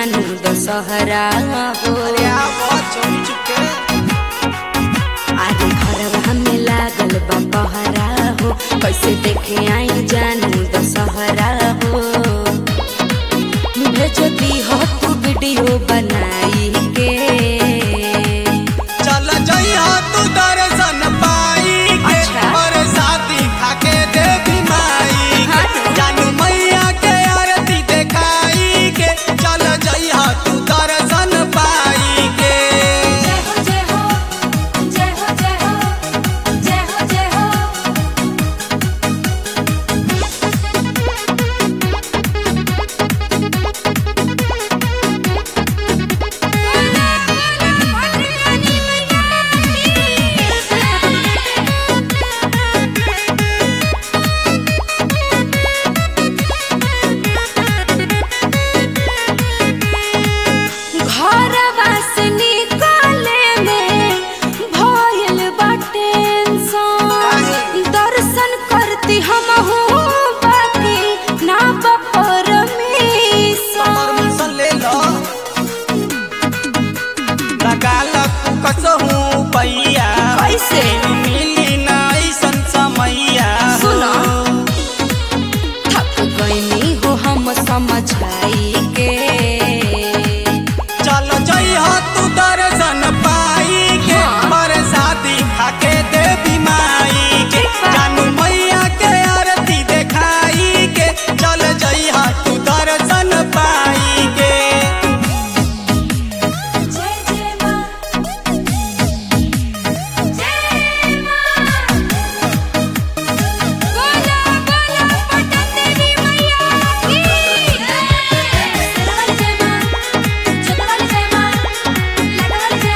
जानू दशहरा हो अरे आ बहुत चोरी चुपके आरे घरवा में लागल बा पहरा हो कैसे देखे आई जानू दशहरा हो भेज दी हो तू वीडियो बनाई के चल जइहा तू दर्शन पाई के अच्छा। और साथी खाके देवी माई हाँ। के जानू मैया के आरती देखाई के चल जइहा तू दर्शन पाई के जय हो जय हो जय हो जय हो जय हो जय हो घरवा से निकाले में भइल बा टेंशन दर्शन करती हम बाकी ना बा परमिशन परमिशन ले लो लगा लग कसहूँ पैया कैसे? मिली ना ऐसन समैया सुनो। थक गईनी हो हम समझाई के चल जइहा तू दर्शन पाई के हाँ। बरसाती खाके देवी माई के ठीक बा। जानू मैया के आरती देखाई के चल जइहा तू दर्शन पाई के जय जय मां जय मां बोला बोला पटन देवी मैया की जय जय मां जय जय मां लगल जय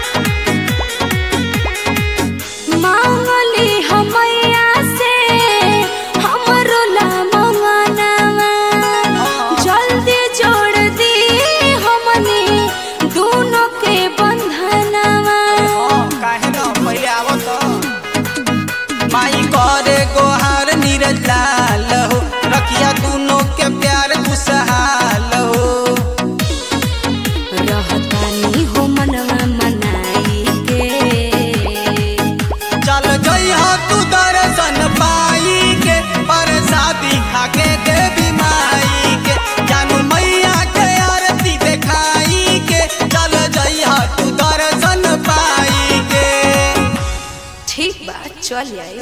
मां मांगली हमैया से हमरो ला मंगनवा जल्दी जोड़ दी हमनी दोनों के बंधनवा हाँ, काहे न पहिले आवत माई करे गोहार नीरज लाल हो रखिया दोनों के प्यार खुशहाल हो रहतानी हो मनवा मनाई के चल जइहा तू दर्शन पाई के परसादी खाके देवी माई के जानू मैया के आरती देखाई के चल जइहा तू दर्शन पाई के ठीक बा चल आई